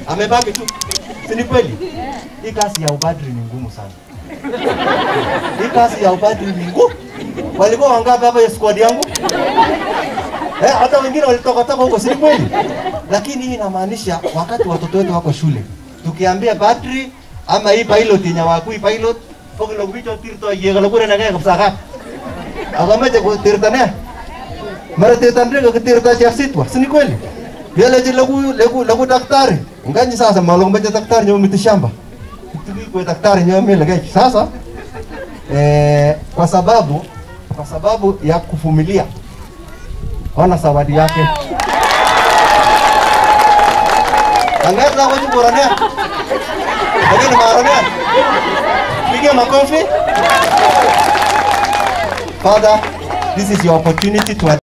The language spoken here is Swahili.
amebaki tu, si ni kweli? Hii kazi ya upadri ni ngumu sana. Hii kazi ya upadri ni ngumu. Walikuwa wangapi hapa ya squad yangu? Eh, hata wengine walitoka toka huko, si ni kweli? Lakini hii inamaanisha wakati watoto wetu wako shule, tukiambia padri ama hii pilot yenye wakui pilot pokilo bicho tirto yegalo kure na kaya kapsaka. Akameje kutirtania mara tetandre ka tirta cha sitwa si ni kweli yale je lagu lagu lagu daktari nganyi sasa malong baje daktari nyo miti shamba tuki kwa daktari nyo mimi lege sasa eh, kwa sababu kwa sababu ya kuvumilia ona zawadi yake Angata kwa jiborania lakini maarania piga makofi Father, this is your opportunity to